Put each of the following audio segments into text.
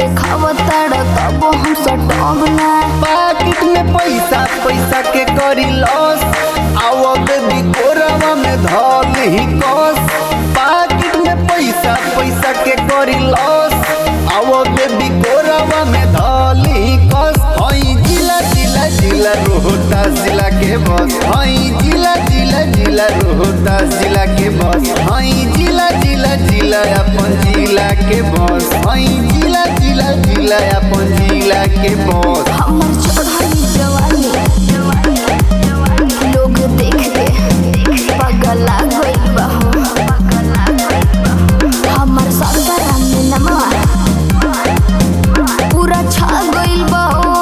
देखावताड़ तब हम सटब ना पाकिट में पैसा पैसा के करी लॉस आओ बेबी कोरवा में धल ही कस पाकिट में पैसा पैसा के करी लॉस आओ बेबी कोरवा में धल ही कस हई जिला जिला जिला रोहता जिला के बस हई जिला जिला जिला रोहता जिला के बस हई जिला जिला जिला अपन जिला के बस हई जिला जिला जिला अपन जिला के बस हमर चढ़ाई जवानी लोग देख के पगला गइल बा हो। हमर ससुरा में नमवा पूरा छा गइल बा हो।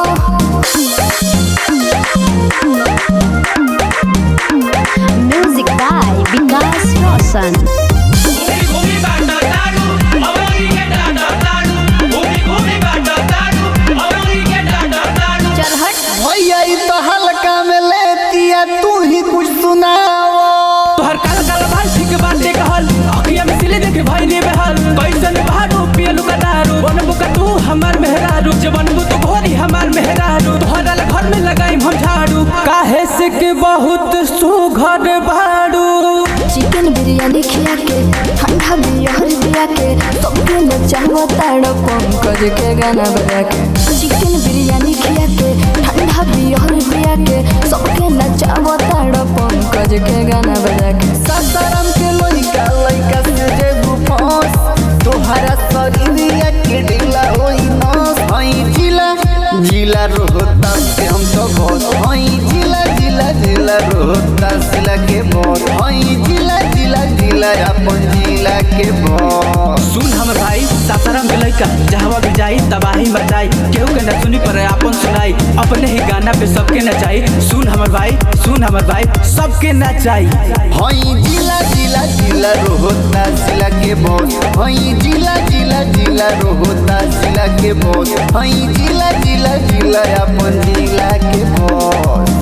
Music by Vikas Roshan. घूमी घूमी बाटा तारू अवरी के डाटा तारू घूमी घूमी बाटा तारू अवरी के डाटा तारू चल हट भैया ई तो हल्का में लेतिया तू ही कुछ सुनाओ तोहर काल काल भाई ठीक बाटे कहल अखिया में सिले देखे भाई ने बेहाल कैसन बहारू पियलू का दारू बनबू का तू हमार मेहरारू जब बनबू तो घोरी हमार मेहरारू तोहरा ला घर में लगाई हम झाड़ू काहे से के बहुत सुघर बाड़ू चिकन बिरयानी खिया के ठंडा बियर दिया के सबके नचावा ताड़ पंकज के गाना बजा के चिकन बिरयानी खिया के ठंडा बियर दिया के सबके नचावा ताड़ पंकज के गाना बजा के सासाराम के लइका लइका से जे गुफस तोहरा शरीरिया के ढीला होई नस हई जिला जिला रोहता से हम तो बहुत हई जिला जिला जिला रोहता जिला के बहुत हई जिला जिला जिला अपन जिला के बहुत सुन हमर भाई सासाराम के लइका जहवा भी जाई तबाही मचाई केहू के न सुनी पर अपन सुनाई अपने ही गाना पे सबके नचाई सुन हमर भाई सुन हमर भाई सबके नचाई हई जिला जिला जिला रोहता जिला के बॉस हई जिला जिला जिला रोहता जिला के बॉस हई जिला जिला जिला अपन जिला के बॉस